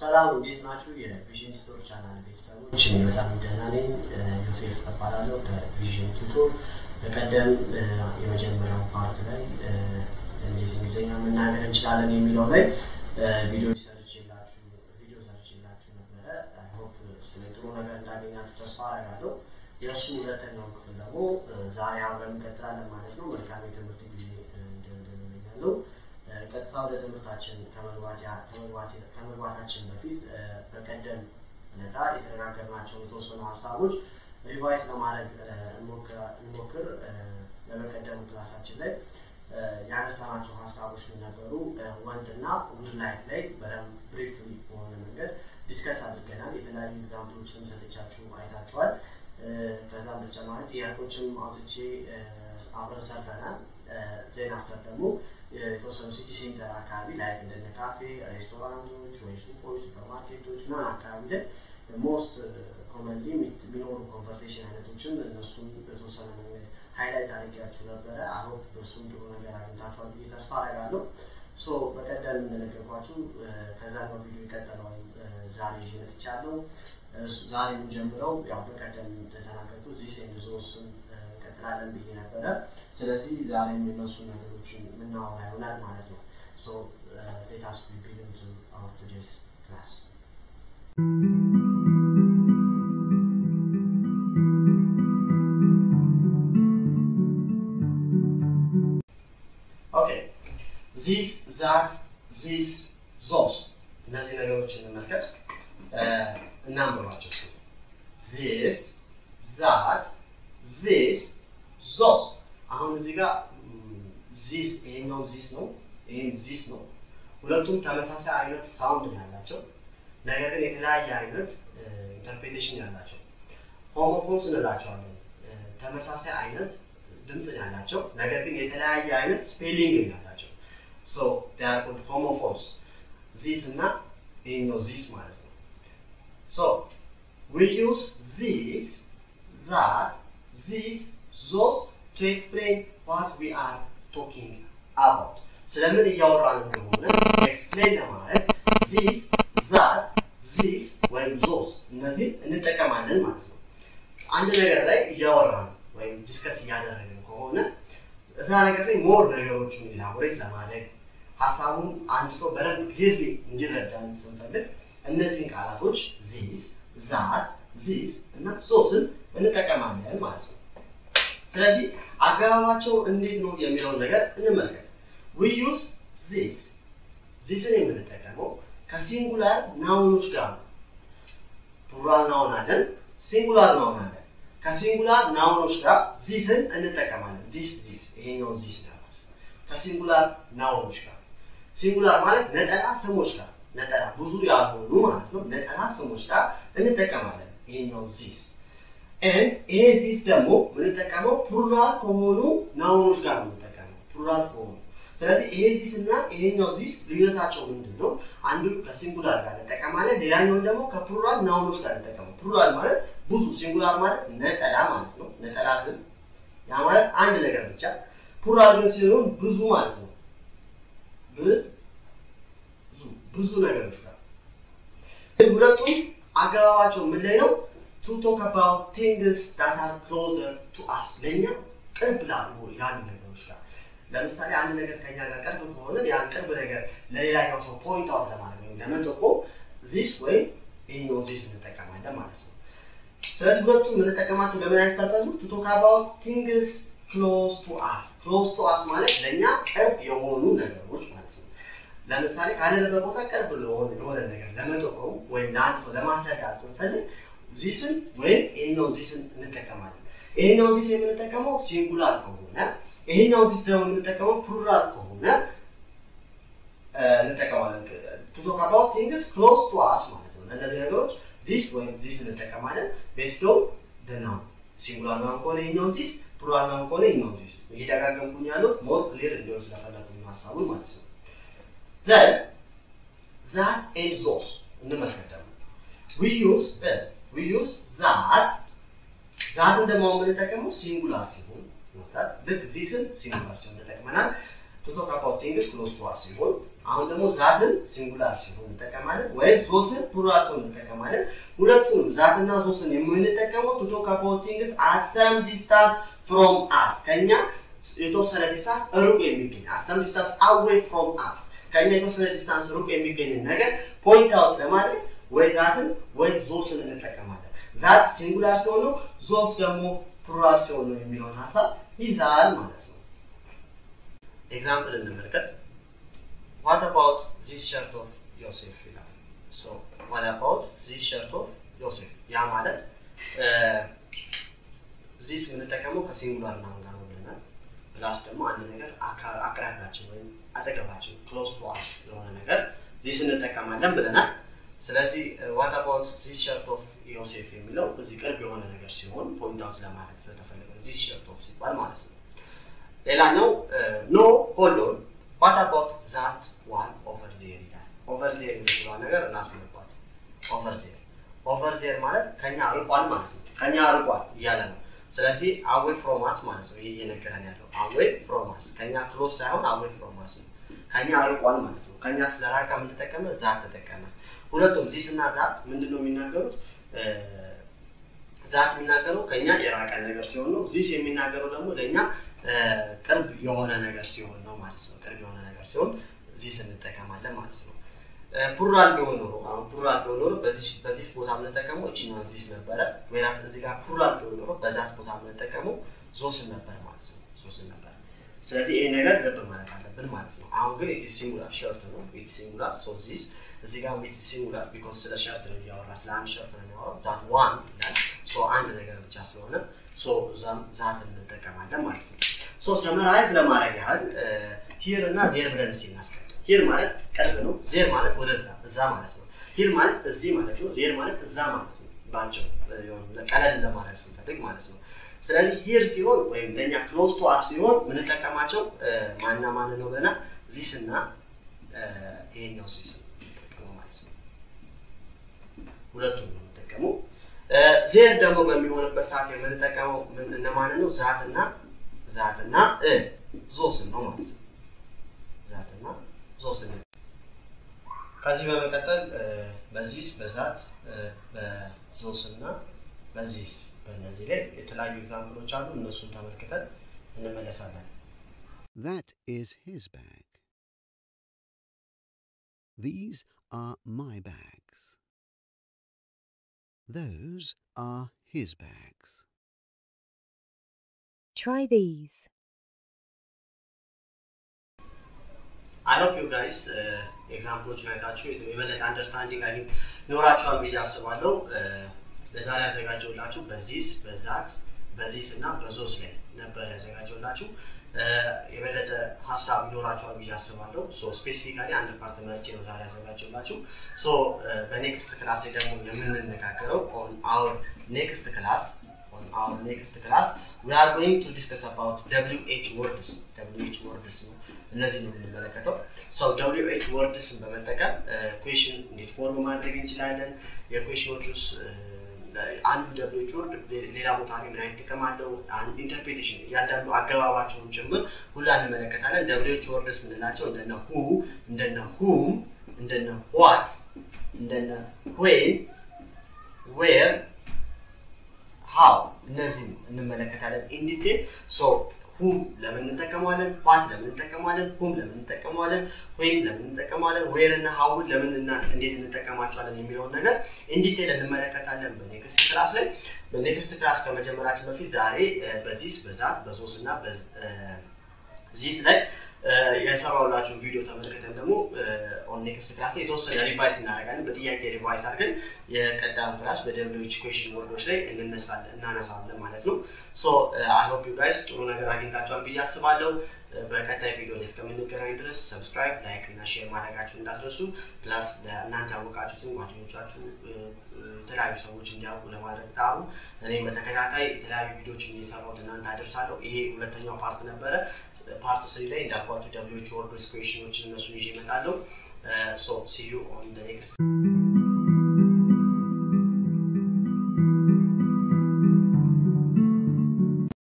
ሰላም እንዴት ናችሁ? የቪዥን ቱቶር ቻናል ቤተሰቦች እኔ በጣም ደህና ነኝ። ዮሴፍ እባላለሁ ከቪዥን ቱቶር። በቀደም የመጀመሪያው ፓርት ላይ እንዴት እንግሊዝኛ መናገር እንችላለን የሚለው ላይ ቪዲዮ ሰርችላችሁ ቪዲዮ ሰርችላችሁ ነበረ። ሆፕ እሱ ላይ ጥሩ ነገር እንዳገኛችሁ ተስፋ አደርጋለሁ። የእሱ ሁለተኛው ክፍል ደግሞ ዛሬ አብረን እንቀጥላለን ማለት ነው። መልካም የትምህርት ጊዜ እንደምንመኛለሁ። ቀጥታ ወደ ትምህርታችን ከመግባታችን በፊት በቀደም ዕለታ የተነጋገርናቸውን የተወሰኑ ሀሳቦች ሪቫይስ ለማድረግ እንሞክር። በመቀደሙ ክላሳችን ላይ ያነሳናቸው ሀሳቦች ምን ነበሩ? ወንድና ውድ ላይት ላይ በደንብ ብሪፍሊ በሆነ መንገድ ዲስከስ አድርገናል። የተለያዩ ኤግዛምፕሎችን ሰጥቻችሁ አይታችኋል። ከዛም በተጨማሪ ጥያቄዎችም አውጥቼ አብረን ሰርተናል። ዜና አፍተር ደግሞ የተወሰኑ ሲቲ ሴንተር አካባቢ ላይ እንደነ ካፌ፣ ሬስቶራንቶች ወይ ሱቆች፣ ሱፐርማርኬቶች ምናምን አካባቢ ላይ ሞስት ኮመንሊ የሚኖሩ ኮንቨርሴሽን አይነቶችን እነሱን በተወሰነ መንገድ ሃይላይት አድርጌያችሁ ነበረ። አሁን በእሱም ጥሩ ነገር አግኝታችኋል ብዬ ተስፋ አደርጋለሁ። ሶ በቀደም እንደነገርኳችሁ ከዛኛው ቪዲዮ የቀጠለውን ዛሬ ይዤ መጥቻለሁ። ዛሬ የምንጀምረው ያው በቀደም እንደተናገርኩት ዚህ ሴንድ ዞስን እንቀጥላለን ብዬ ነበረ። ስለዚህ ዛሬ የሚነሱ ነገሮችን የምናወራ ይሆናል ማለት ነው። ሶ ሌት አስ ቢጊን ቱ አወር ቱዴይስ ክላስ ኦኬ ዚስ ዛት ዚስ ዞስ እነዚህ ነገሮች እንመልከት እናንብባቸው ስ ዚስ ዛት ዚስ ዞስ አሁን እዚህ ጋር ዚስ ይሄኛው ዚስ ነው ይህም ዚስ ነው ሁለቱም ተመሳሳይ አይነት ሳውንድ ነው ያላቸው ነገር ግን የተለያየ አይነት ኢንተርፕሬቴሽን ያላቸው ሆሞፎንስ እንላቸዋለን ተመሳሳይ አይነት ድምፅ ያላቸው ነገር ግን የተለያየ አይነት ስፔሊንግ ያላቸው ሶ ዳር ኮልድ ሆሞፎንስ ዚስ እና ይሄኛው ዚስ ማለት ነው ሶ ዊ ዩዝ ዚስ ዛት ዚስ ዞስ ቱ ኤክስፕሌን ዋት ዊ አር ቶኪንግ አባውት ስለምን እያወራን እንደሆነ ኤክስፕሌን ለማድረግ ዚስ ዛት ዚስ ወይም ዞስ እነዚህ እንጠቀማለን ማለት ነው አንድ ነገር ላይ እያወራን ወይም ዲስከስ እያደረግን ከሆነ እዛ ነገር ላይ ሞር ነገሮቹን ኢላቦሬት ለማድረግ ሀሳቡን አንድ ሰው በደንብ ክሊርሊ እንዲረዳን ስንፈልግ እነዚህን ቃላቶች ዚስ ዛት ዚስ እና ሶስን እንጠቀማለን ማለት ነው ስለዚህ አገባባቸው እንዴት ነው የሚለውን ነገር እንመልከት ዊ ዩዝ ዚስ ዚስን የምንጠቀመው ከሲንጉላር ናውኖች ጋር ነው ፕሉራል ናውን አለን ሲንጉላር ናውን አለን ከሲንጉላር ናውኖች ጋር ዚስን እንጠቀማለን ዚስ ዚስ ይሄኛውን ዚስ ነው ያሉት ከሲንጉላር ናውኖች ጋር ሲንጉላር ማለት ነጠላ ስሞች ጋር ነጠላ ብዙ ያልሆኑ ማለት ነው ነጠላ ስሞች ጋር እንጠቀማለን ይሄኛውን ዚስ ኤንድ ይሄ ዚስ ደግሞ የምንጠቀመው ፕሉራል ከሆኑ ናውኖች ጋር ነው የምንጠቀመው ፕሉራል ከሆኑ ስለዚህ ይሄ ዚስ እና ይሄኛው ዚስ ልዩነታቸው ምንድን ነው አንዱ ከሲንጉላር ጋር እንጠቀማለን ሌላኛውን ደግሞ ከፕሉራል ናውኖች ጋር እንጠቀመው ፕሉራል ማለት ብዙ ሲንጉላር ማለት ነጠላ ማለት ነው ነጠላ ስም ያ ማለት አንድ ነገር ብቻ ፕሉራል ግን ሲሆን ብዙ ማለት ነው ብዙ ብዙ ነገሮች ጋር ሁለቱም አገባባቸው ምን ላይ ነው ቱ ቶክ አባውት ቲንግስ ዳት አር ክሎዘር ቱ አስ ለእኛ ቅርብ ላሉ ያሉ ነገሮች ጋር ለምሳሌ አንድ ነገር ከኛ ጋር ቅርብ ከሆነ ያን ቅርብ ነገር ለሌላኛው ሰው ፖይንት አውት ለማድረግ ወይም ለመጠቆም ዚስ ወይም ይህኛው ዚስ እንጠቀማለን ማለት ነው ስለዚህ ሁለቱም የምንጠቀማቸው ለምን አይነት ፐርፐዝ ቱ ቶክ አባውት ቲንግስ ክሎዝ ቱ አስ ክሎዝ ቱ አስ ማለት ለእኛ ቅርብ የሆኑ ነገሮች ማለት ነው ለምሳሌ ካለንበት ቦታ ቅርብ የሆነ ነገር ለመጠቆም ወይም ለአንድ ሰው ለማስረዳት ስንፈልግ ዚስን ወይም ይሄኛው ዚስን እንጠቀማለን ይሄኛው ዚስ የምንጠቀመው ሲንጉላር ከሆነ ይሄኛው ዚስ ደግሞ የምንጠቀመው ፕሉራል ከሆነ እንጠቀማለን ቱ ቶክ አባውት ቲንግስ ክሎዝ ቱ አስ ማለት ነው ለእነዚህ ነገሮች ዚስ ወይም ዚስ እንጠቀማለን ቤስዶ ደናው ሲንጉላር ናም ከሆነ ይሄኛው ዚስ ፕሉራል ናም ከሆነ ይሄኛው ዚስ እየደጋገምኩኝ ያሉት ሞር ክሊር እንዲሆን ስለፈለጉኝ ሀሳቡን ማለት ነው ዘን ዛት ኤንድ ዞስ እንመልከት ደግሞ ዊ ዩዝ ዊ ዩዝ ዛት ዛትን ደግሞ የምንጠቀመው ሲንጉላር ሲሆን ዛት ልክ ዚስን ሲንጉላር ሲሆን ተጠቅመናል ቱ ቶክ አባውት ቲንግስ ክሎዝ ቱ አስ ሲሆን አሁን ደግሞ ዛትን ሲንጉላር ሲሆን እንጠቀማለን፣ ወይም ዞስን ፕሉራል ሲሆን እንጠቀማለን። ሁለቱንም ዛትና ዞስን የምንጠቀመው ቱ ቶክ አባውት ቲንግስ አት ሰም ዲስታንስ ፍሮም አስ ከኛ የተወሰነ ዲስታንስ ሩቅ የሚገኝ አት ሰም ዲስታንስ አዌይ ፍሮም አስ ከኛ የተወሰነ ዲስታንስ ሩቅ የሚገኝን ነገር ፖይንት አውት ለማድረግ ወይ ዛትን ወይ ዞስን እንጠቀማለን። ዛት ሲንጉላር ሲሆን ነው፣ ዞስ ደግሞ ፕሉራል ሲሆን ነው የሚለውን ሀሳብ ይዛል ማለት ነው። ኤግዛምፕል እንመልከት። ዋት አባውት ዚስ ሸርት ኦፍ ዮሴፍ ይላል። ሶ ዋት አባውት ዚስ ሸርት ኦፍ ዮሴፍ ያ ማለት ዚስ የምንጠቀመው ከሲንጉላር ናውን ጋር ነው ብለናል። ፕላስ ደግሞ አንድ ነገር አቅራቢያችን ወይም አጠገባችን ክሎዝ ቱ አስ የሆነ ነገር ዚስ እንጠቀማለን ብለናል። ስለዚህ ዋት አባውት ዚስ ሸርት ኦፍ ዮሴፍ የሚለው እዚህ ቅርብ የሆነ ነገር ሲሆን ፖይንት አውት ለማድረግ ስለተፈለገ ዚስ ሸርት ኦፍ ሲባል ማለት ነው። ሌላኛው ኖ ሆሎን ዋት አባውት ዛት ዋን ኦቨር ዜር ይላል። ኦቨር ዜር የምትለዋ ነገር እናስምርባት። ኦቨር ዜር ኦቨር ዜር ማለት ከኛ ርቋል ማለት ነው። ከኛ ርቋል እያለ ነው። ስለዚህ አዌይ ፍሮም አስ ማለት ነው። ይህ እየነገረን ያለው አዌይ ፍሮም አስ ከኛ ክሎስ ሳይሆን አዌይ ፍሮም አስ ነው። ከኛ ርቋል ማለት ነው። ከኛ ስለራቀ ምን ተጠቀመ? ዛት ተጠቀመ። ሁለቱም ዚስ እና ዛት ምንድን ነው የሚናገሩት? ዛት የሚናገረው ከኛ የራቀ ነገር ሲሆን ነው። ዚስ የሚናገረው ደግሞ ለእኛ ቅርብ የሆነ ነገር ሲሆን ነው ማለት ነው። ቅርብ የሆነ ነገር ሲሆን ዚስ እንጠቀማለን ማለት ነው። ፑራል ቢሆን ኖሮ አሁን ፑራል ቢሆን ኖሮ በዚህ ቦታ የምንጠቀመው እችኛዋን ዚስ ነበረ። ወይራስ እዚህ ጋር ፑራል ቢሆን ኖሮ በዛት ቦታ የምንጠቀመው ዞስን ነበር ማለት ነው። ዞስን ነበር። ስለዚህ ይሄ ነገር ልብ ማለት አለብን ማለት ነው። አሁን ግን ኢትስ ሲንጉላር ሸርት ነው። ኢትስ ሲንጉላር ሶ ዚስ እዚህ ጋር ኢትስ ሲንጉላር ቢኮዝ ስለ ሸርት ነው እያወራ ስለ አንድ ሸርት ነው የሚያወራው። ዛት ዋን ይላል። ሶ አንድ ነገር ብቻ ስለሆነ ሶ እዛም ዛት እንጠቀማለን ማለት ነው። ሶ ሰመራይዝ ለማድረግ ያህል ሂር እና ዜር ብለን እስቲ እናስቀድም። ሂር ማለት ቅርብ ነው። ዜር ማለት ወደዛ እዛ ማለት ነው። ሂር ማለት እዚህ ማለት ነው። ዜር ማለት እዛ ማለት ነው። ባጭሩ ቀለል ለማድረግ ስንፈልግ ማለት ነው። ስለዚህ ሂር ሲሆን ወይም ለእኛ ክሎዝ ቱ አስ ሲሆን የምንጠቀማቸው ማና ማን ነው ብለናል? ዚስ እና ይሄኛው ዚስ የምንጠቀመው ማለት ነው። ሁለቱም ነው የምንጠቀመው። ዜር ደግሞ በሚሆንበት ሰዓት የምንጠቀመው እነማንን ነው? ዛትና ዛትና ዞስን ነው ማለት ነው። ዛትና ዞስን ከዚህ በመቀጠል በዚስ በዛት በዞስና በዚስ በእነዚህ ላይ የተለያዩ ኤግዛምፕሎች አሉ። እነሱን ተመልክተን እንመለሳለን። That is his bag. These are my bags. Those are his bags. Try these. አይ ሆፕ ዩ ጋይስ ኤግዛምፕሎችን አይታችሁ የበለጠ አንደርስታንዲንግ አይ ኖራችኋል ብዬ አስባለሁ። ለዛሬ ያዘጋጀውላችሁ በዚስ በዛት በዚስ እና በዞስ ላይ ነበር ያዘጋጀውላችሁ። የበለጠ ሀሳብ ይኖራችኋል ብዬ አስባለሁ። ሶ ስፔሲፊካሊ አንድ ፓርት መርጬ ነው ዛሬ ያዘጋጀውላችሁ። ሶ በኔክስት ክላስ ላይ ደግሞ የምንነጋገረው ኦን አወር ኔክስት ክላስ ኦን አወር ኔክስት ክላስ ዊ አር ጎይንግ ቱ ዲስከስ አባውት ደብሊው ኤች ወርድስ ደብሊው ኤች ወርድስ ነው እነዚህ ነው የምንመለከተው። ሰው ደብሊው ኤች ወርድስን በመጠቀም ኩዌሽን እንዴት ፎርም ማድረግ እንችላለን፣ የኩዌሽኖች ውስጥ አንዱ ደብሊው ኤች ወርድ ሌላ ቦታ ላይ ምን አይነት ጥቅም አለው፣ ኢንተርፕሬቴሽን እያንዳንዱ አገባባቸውን ጭምር ሁላ እንመለከታለን። ደብሊው ኤች ወርድስ ምንላቸው እንደነ ሁ፣ እንደነ ሁም፣ እንደነ ዋት፣ እንደነ ዌን፣ ዌር፣ ሃው እነዚህ እንመለከታለን ኢንዲቴል ሶ ሁም ለምን እንጠቀመዋለን? ዋት ለምን እንጠቀመዋለን? ሁም ለምን እንጠቀመዋለን? ወይም ለምን እንጠቀመዋለን? ዌር እና ሀውን ለምን እና እንዴት እንጠቀማቸዋለን የሚለውን ነገር ኢንዲቴል እንመለከታለን በኔክስት ክላስ ላይ። በኔክስት ክላስ ከመጀመራችን በፊት ዛሬ በዚስ በዛት በዞስ እና በዚስ ላይ የሰራሁላችሁን ቪዲዮ ተመልክተን ደግሞ ኦን ኔክስት ክላስ ላይ የተወሰነ ሪቫይስ እናደርጋለን። በጥያቄ ሪቫይስ አድርገን የቀጣዩን ክላስ በደብሊዎች ኩዌሽን ወርዶች ላይ እንነሳለን እናነሳለን ማለት ነው። ሶ አይ ሆፕ ዩ ጋይስ ጥሩ ነገር አግኝታችኋል ብዬ አስባለሁ። በቀጣይ ቪዲዮ ላይ እስከምንገናኝ ድረስ ሰብስክራይብ፣ ላይክ እና ሼር ማድረጋችሁ እንዳትረሱ። ፕላስ እናንተ ያወቃችሁትን ጓደኞቻችሁ የተለያዩ ሰዎች እንዲያውቁ ለማድረግ ጣሩ። እኔም በተከታታይ የተለያዩ ቪዲዮዎችን እየሰራሁት እናንተ አደርሳለሁ። ይሄ ሁለተኛው ፓርት ነበረ። ፓርት ስሪ ላይ እንዳልኳችሁ ደብሊዎች ወርዶች ኩዌሽኖችን እነሱን ይዤ እመጣለሁ። ሶ ሲ ዩ ኦን ኔክስት